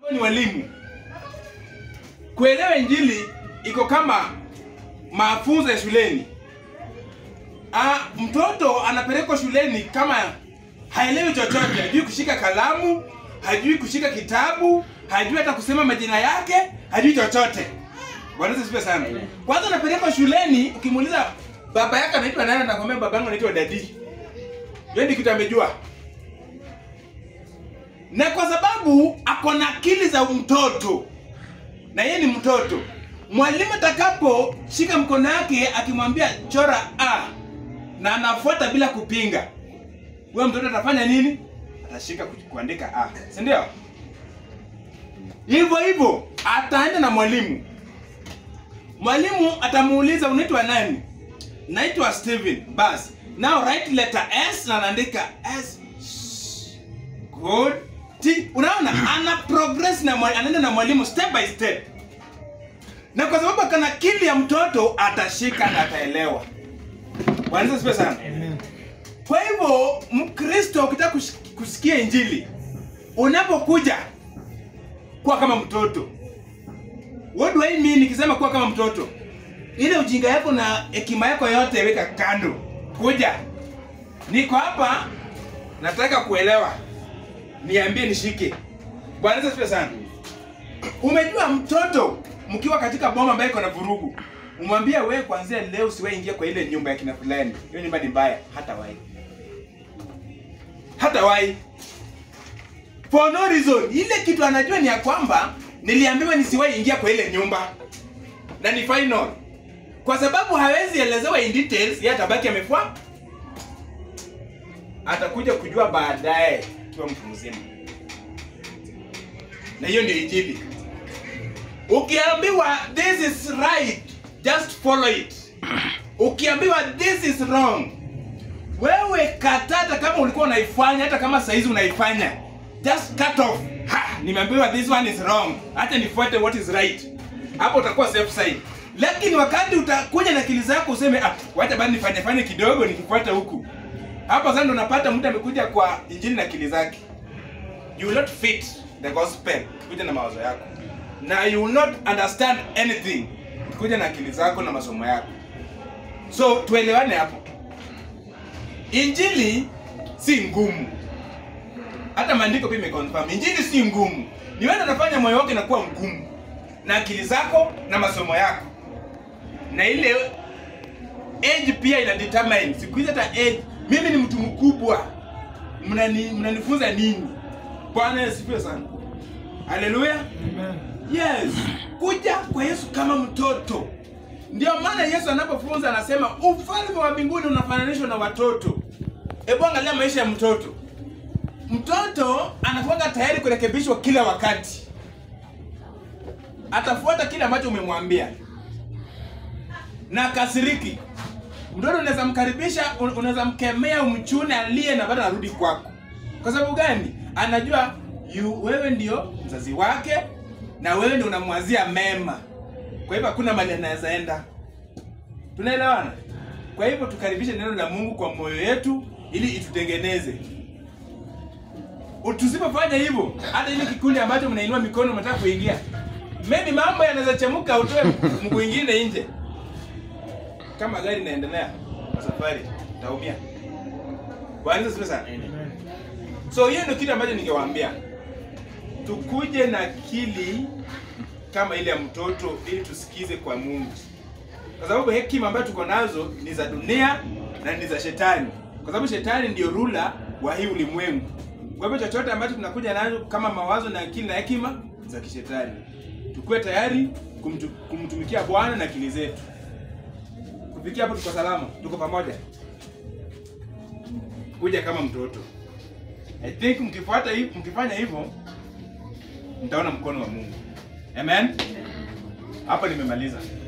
ni walimu. Kuelewa injili iko kama mafunzo ya shuleni. Ah, mtoto anapelekwa shuleni kama haelewi chochote, hajui kushika kalamu, hajui kushika kitabu, hajui hata kusema majina yake, hajui chochote. Bwana Yesu asifiwe sana. Kwanza anapelekwa shuleni, ukimuuliza baba yake anaitwa nani, anakwambia babangu anaitwa dadi. Yeye ndiyo kitu amejua. Na kwa sababu ako na akili za mtoto na yeye ni mtoto, mwalimu atakaposhika mkono wake akimwambia chora a na anafuata bila kupinga, huyo mtoto atafanya nini? Atashika ku- kuandika a, si ndio? Hivyo hivyo ataenda na mwalimu. Mwalimu atamuuliza unaitwa nani? Naitwa Steven. Bas. Now write letter S na anaandika S. Good. T. Unaona ana progress na mwalimu, anaenda na mwalimu step by step. Na kwa sababu kana akili ya mtoto atashika na ataelewa. Bwana Yesu asifiwe sana. Kwa hivyo Mkristo ukitaka kush- kusikia injili unapokuja kuwa kama mtoto. What do I mean nikisema kuwa kama mtoto? Ile ujinga yako na hekima yako yote weka kando. Kuja. Niko hapa nataka kuelewa. Niambie nishike. Bwana Yesu asifiwe sana. Umejua mtoto mkiwa katika boma ambayo iko na vurugu. Umwambie wewe kuanzia leo usiwahi ingia kwa ile nyumba ya kina fulani. Hiyo nyumba ni mbaya, hata wahi. Hata wahi. For no reason. Ile kitu anajua ni ya kwamba niliambiwa nisiwahi ingia kwa ile nyumba. Na ni final. Kwa sababu hawezi elezewa in details, yeye atabaki amefua. Atakuja kujua baadaye kiwa mtu mzima. Na hiyo ndio injili. Ukiambiwa this is right, just follow it. Ukiambiwa this is wrong, wewe kata hata kama ulikuwa unaifanya, hata kama saizi unaifanya, just cut off. Ha, nimeambiwa this one is wrong, hata nifuate what is right. Hapo utakuwa safe side. Lakini wakati utakuja na akili zako useme ah, wacha basi nifanye fanye kidogo nikifuata huku. Hapo sasa ndo unapata mtu amekuja kwa injili na akili zake. You will not fit the gospel kuja na mawazo yako. Na you will not understand anything kuja na akili zako na masomo yako. So tuelewane hapo. Injili si ngumu. Hata maandiko pia imeconfirm. Injili si ngumu. Ni wewe unafanya moyo wako inakuwa mgumu na akili zako na masomo yako. Na ile age pia ina determine. Siku hizi hata age, mimi ni mtu mkubwa. Mnani mnanifunza nini? Bwana Yesu asifiwe sana. Haleluya. Yes. Kuja kwa Yesu kama mtoto. Ndio maana Yesu anapofunza anasema ufalme wa mbinguni unafananishwa na watoto. Hebu angalia maisha ya mtoto. Mtoto anakuwa tayari kurekebishwa kila wakati. Atafuata kile ambacho umemwambia. Na kasiriki. Mtoto unaweza mkaribisha, un- unaweza mkemea, umchune, alie na bado arudi kwako. Kwa sababu gani? Anajua yu, wewe ndio mzazi wake na wewe ndio unamwazia mema. Kwa hivyo hakuna mali anaweza enda. Tunaelewana? Kwa hivyo tukaribishe neno la Mungu kwa moyo yetu ili itutengeneze. Tusipofanya hivyo, hata ile kikundi ambacho mnainua mikono mnataka kuingia, maybe mambo yanaweza chemuka, utoe mguu ingine nje. Kama gari inaendelea kwa safari, utaumia. Bwana Yesu asifiwe sana. So hiyo ndio kitu ambacho ningewaambia, tukuje na akili kama ile ya mtoto ili tusikize kwa Mungu, kwa sababu hekima ambayo tuko nazo ni za dunia na ni za shetani, kwa sababu shetani ndio rula wa hii ulimwengu. Kwa hivyo chochote ambacho tunakuja nazo kama mawazo na akili na hekima za kishetani, tukuwe tayari kumtu, kumtumikia Bwana na akili zetu. Kufikia hapo tuko salama, tuko pamoja. Kuja kama mtoto. I think mkifuata hivi, mkifanya hivyo mtaona mkono wa Mungu. Amen. Hapa nimemaliza.